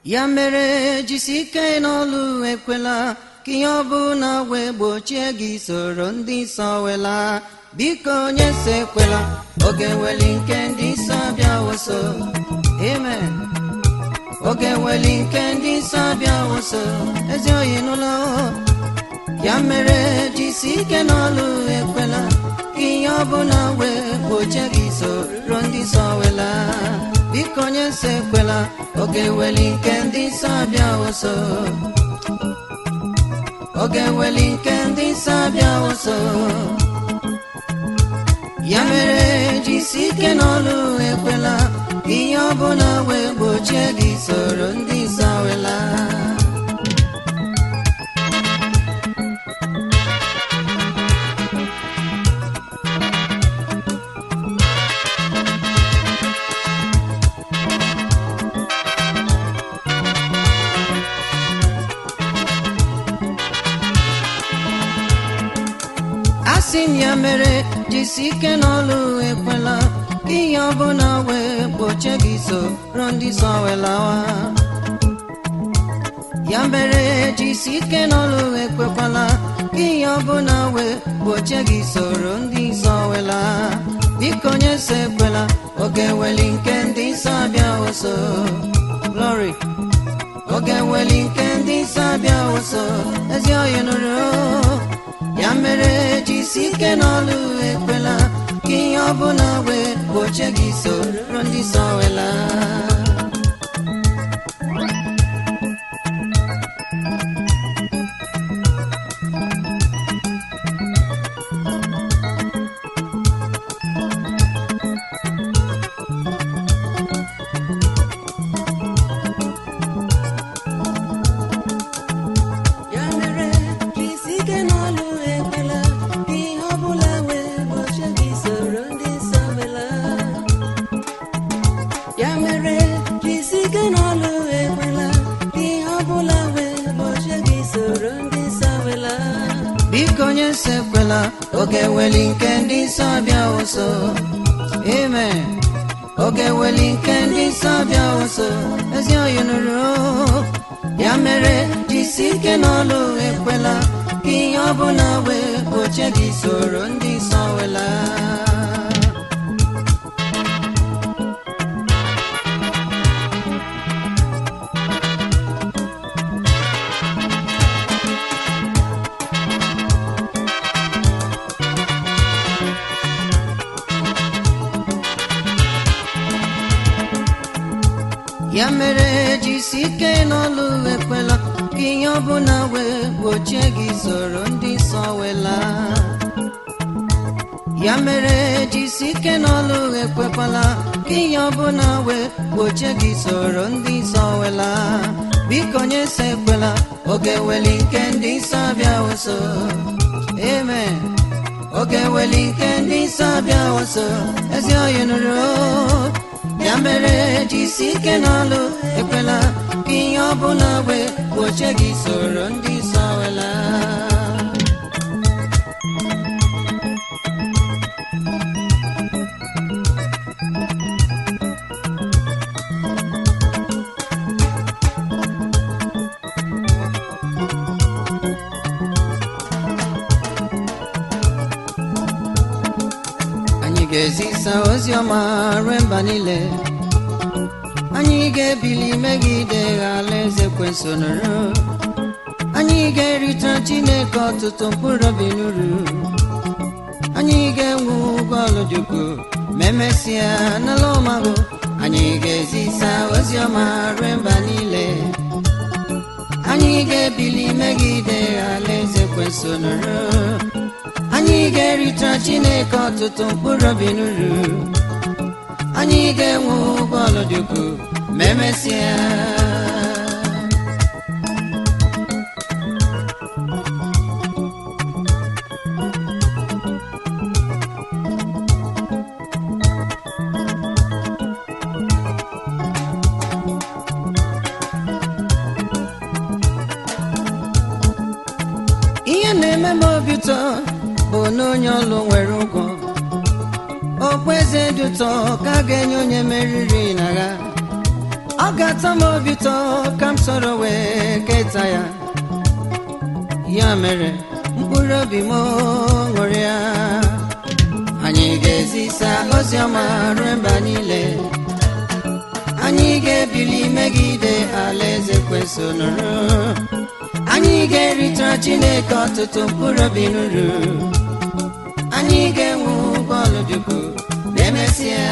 ya mere jisi ike n'ọlụ ekwela ka ihe ọbụla wee gbochie gị soro ndị nsọ wela biko onye so ekwela oge weli nke ndị nsọ bịa woso amen oge weli nke ndị nsọ bịa woso ezi oyi n'ụlọ ya mere jisi ike n'ọlụ ekwela ka ihe ọbụla wee gbochie gị soro ndị nsọ wela biko onye so ekwela oge weli nke ndị nsọ bịa woso oge weli nke ndị nsọ bịa woso ya mere jisi ike n'ọlụ ekwela ka ihe ọbụla wee gbochie gị soro ndị nsọ wela asị m ya mere jisi ike n'ọlụ ekwela ka ihe ọbụla wee gbochie gị soro ndị nsọ welawa ya mere jisi ike n'ọlụ ekwekwala ka ihe ọbụla wee gbochie gị soro ndị nsọ wela biko onye so ekwela oge weli nke ndị nsọ bịa woso glory oge weli nke ndị nsọ bịa woso ezi oyi nụrụ ya mere jisi ike n'ọlụ ekwela ka ihe ọbụla wee gbochie gị soro ndị nsọ wela ya mere jisi ike n'ọlụ ekwela ka ihe ọbụla wee gbochie gị soro ndị nsọ wela ya mere jisi ike n'ọlụ ekwela ka ihe ọbụla wee gbochie gị soro ndị nsọ wela biko onye nsọ ekwela oge weli nke ndị nsọ bịa ụsọ amen oge weli nke ndị nsọ bịa ụsọ ezi oyi nụrụ ya mere jisi ike n'ọlụ ekwela ka ihe ọbụla wee gbochie gị soro ndị nsọ wela ya mere jisi ike n'ọlụ ekwela ka ihe ọbụla wee gbochie gị soro ndị nsọ wela ya mere jisi ike n'ọlụ ekwekwala ka ihe ọbụla wee gbochie gị soro ndị nsọ wela biko onye so ekwela oge weli nke ndị nsọ bịa woso amen oge weli nke ndị nsọ bịa woso ezi oyi nụrụ ya mere jisi ike n'ọlụ ekwela ka ihe ọbụla wee gbochie gị soro ndị nsọ wela anyị ga-ezisa ozi ọma ruo mba niile anyị ga-ebili megide alaeze kwesonụrụ anyị ga-erita chineke ọtụtụ mkpụrụ obi n'uru anyị ga-enwe ụgwọ ọlụdukwu ma emesịa n'ala ọmagụ anyị ga-ezisa ozi ọma ruo mba niile anyị ga-ebili megide alaeze kwesonụrụ anyị ga-erita chineke ọtụtụ mkpụrụ obi n'uru anyị ga-enwe ụgwọ ọlụdukwu ma emesịa ihe na-eme m obi ụtọ bụ na onye ọlụ nwere ụgwọ okpueze dị ụtọ ka a ga-enye onye meriri n'agha ọ ga-atọ m obi ụtọ ka m soro wee keta ya ya mere mkpụrụ obi m ṅụrịa anyị ga-ezisa ozi ọma ruo mba niile anyị ga-ebili megide alaeze kwesị nụrụ anyị ga-eritara chineke ọtụtụ mkpụrụ obi nuru anyị ga-enwe bọọlụ dukwu ma emesịa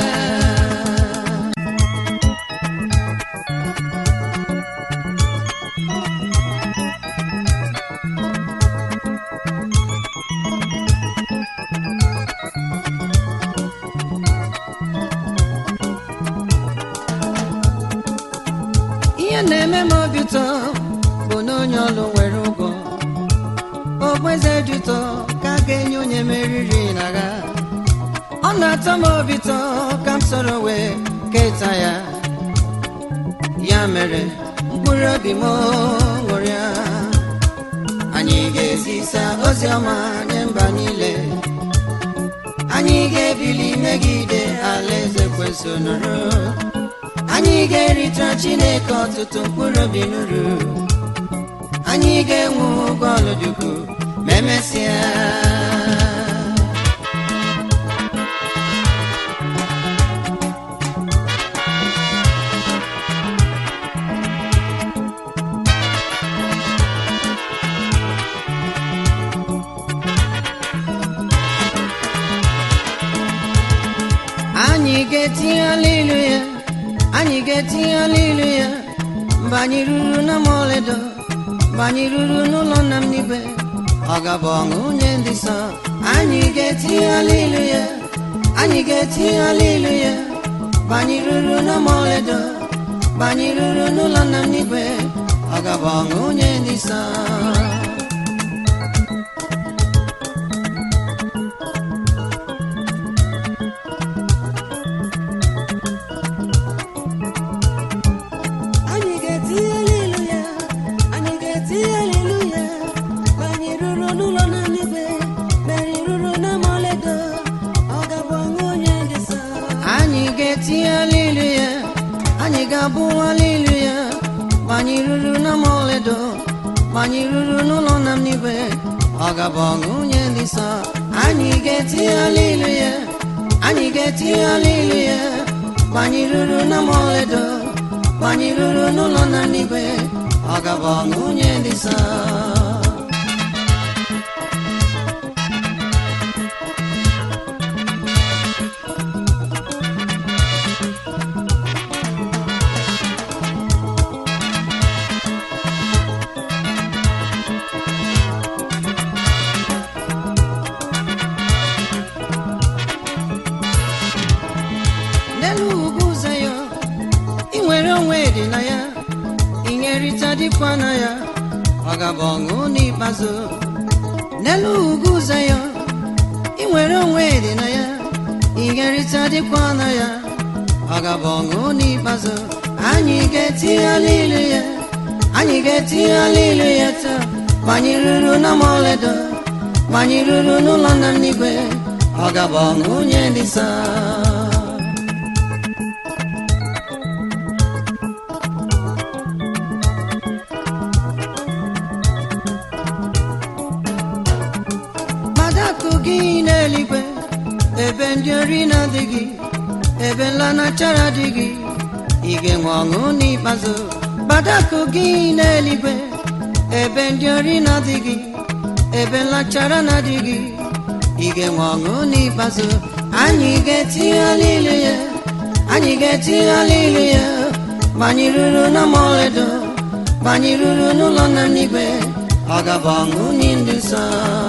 ihe na-eme m obi ụtọ bụ na onye ọlụ nwere ụgwọ okpeze dị ụtọ ka a ga-enye onye meriri n'agha ọ na-atọ m obi ụtọ ka m soro wee keta ya ya mere mkpụrụ obi m ṅụrịa anyị ga-ezisa ozi ọma nye mba niile anyị ga-ebili megide alaeze kwesị nụrụ anyị ga-eritara chineke ọtụtụ mkpụrụ obi nuru anyị ga-enwe bọọlụ dukwu ma emesịa anyị ga-etinye alilu ya anyị ga-etinye alilu ya mgbe anyị ruru na mọledo mgbe anyị ruru n'ụlọ nna m n'igwe ọ gabụ ọṅụ nye ndị nsọ anyị ga-etinye alilu ya anyị ga-etinye alilu ya mgbe anyị ruru na mọledo mgbe anyị ruru n'ụlọ nna m n'igwe ọ gabụ ọṅụ nye ndị nsọ anyị ga-etinye alilu ya anyị ga-etinye alilu ya ma anyị ruru n'ụlọ na n'igwe ma anyị ruru na mọledo ọ ga-abụ ọṅụ onye dị nsọ anyị ga-etinye alilu ya anyị ga-abụ alilu ya ma anyị ruru na mọledo ma anyị ruru n'ụlọ nna m n'igwe ọ gabụ ọṅụ nye ndị nsọ anyị ga-etinye alilu ya anyị ga-etinye alilu ya ma anyị ruru na mọledo ma anyị ruru n'ụlọ nna m n'igwe ọ gabụ ọṅụ nye ndị nsọ n'elu ugwu ụzọ ya ị nwere onwe dị na ya inyerịta dịkwa na ya ọ gabụ ọṅụ n'ikpeazụ n'elu ugwu ụzọ ya ị nwere onwe dị na ya inyerịta dịkwa na ya ọ gabụ ọṅụ n'ikpeazụ anyị ga-etinye alilu ya anyị ga-etinye alilu ya taa ma anyị ruru na mọledo ma anyị ruru n'ụlọ nna m n'igwe ọ gabụ ọṅụ nye ndị nsọ madakụ gị n'eluigwe ebe ndị ori na-adịghị ebe nlanachara adịghị ị ga-enwe ọṅụ n'ikpeazụ madakụ gị n'eluigwe ebe ndị ori na-adịghị ebe nlachara na-adịghị ị ga-enwe ọṅụ n'ikpeazụ anyị ga-etinye alilu ya anyị ga-etinye alilu ya ma anyị ruru na mọledo ma anyị ruru n'ụlọ nna m n'igwe ọ gabụ ọṅụ nye ndị nsọ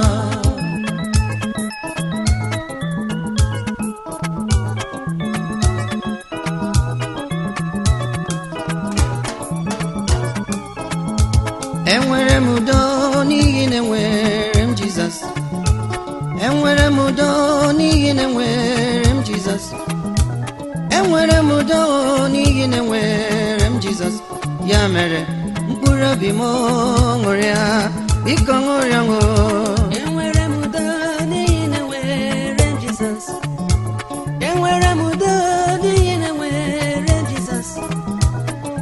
enwere m udo n'ihi na enwere m jizọs enwere m udo n'ihi na enwere m jizọs enwere m udo n'ihi na enwere m jizọs ya mere mkpụrụ obi m ṅụrịa biko ṅụrịa ṅụ enwere m udo n'ihi na enwere m jizọs enwere m udo n'ihi na enwere m jizọs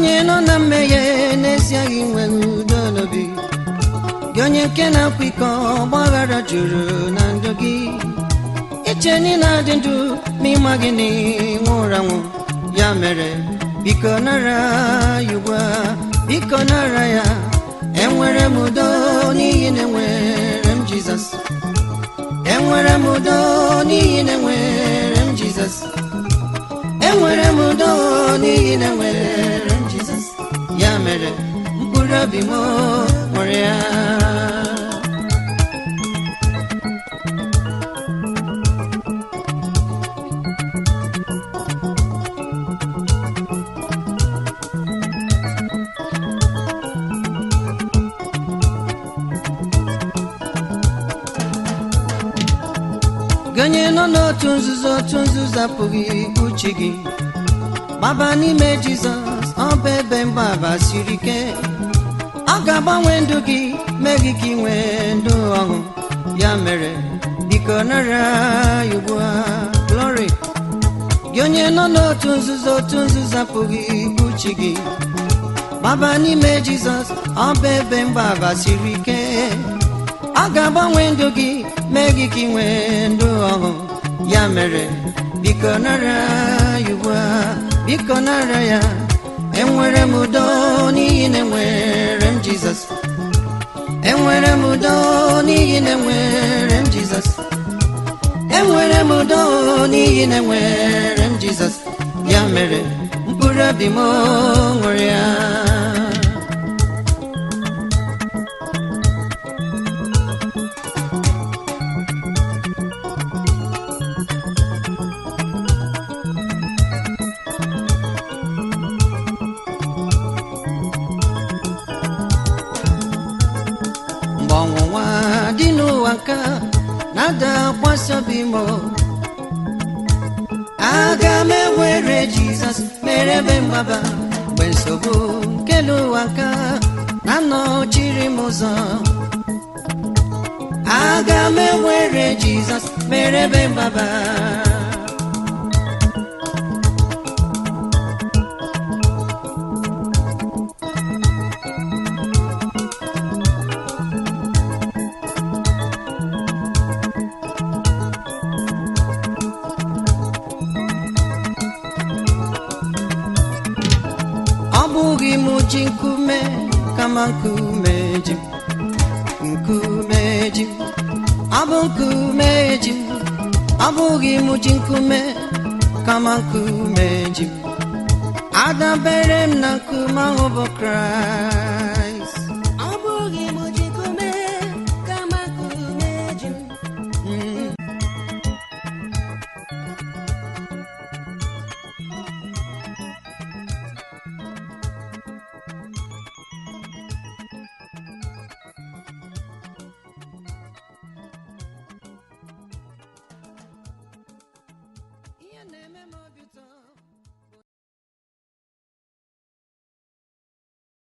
onye nọ na mmehie n'ezie gị nwere udo n'obi gị onye nke na-akwa iko ọgbaghara juru na ndụ gị iche na ị na-adị ndụ ma ịma gị na ịnwụrụ anwụ ya mere biko nara ya ugbu a biko nara ya enwere m udo n'ihi na enwere m jizọs enwere m udo n'ihi na enwere m jizọs enwere m udo n'ihi na enwere m jizọs ya mere mkpụrụ obi m nwere ya gị onye nọ n'otu nzuzo otu nzuzo apụghị ikpuchi gị gbaba n'ime jizọs ọ bụ ebe mgbaba siri ike ọ ga-agbanwe ndụ gị mee gị ka ị nwee ndụ ọhụụ ya mere biko nara ya ugbu a glory gị onye nọ n'otu nzuzo otu nzuzo apụghị ikpuchi gị gbaba n'ime jizọs ọ bụ ebe mgbaba siri ike ọ ga-agbanwe ndụ gị mee gị ka ị nwee ndụ ọhụụ ya mere biko nara ya ugbu a biko nara ya enwere m udo n'ihi na enwere m jizọs enwere m udo n'ihi na enwere m jizọs enwere m udo n'ihi na enwere m jizọs ya mere mkpụrụ obi m ṅụrụ ya mgbe ọnwụnwa dị n'ụwa nka na-ada akwasị obi m aga m ewere jizọs mere ebe mgbaba mgbe nsogbu nke n'ụwa nka na-anọchiri m ụzọ aga m ewere jizọs mere ebe mgbaba ọ bụghị m ji nkume kama nkume ji m nkume ji m ọ bụ nkume ji m ọ bụghị m ji nkume kama nkume ji m adabere m na nkume ahụ bụ kraịst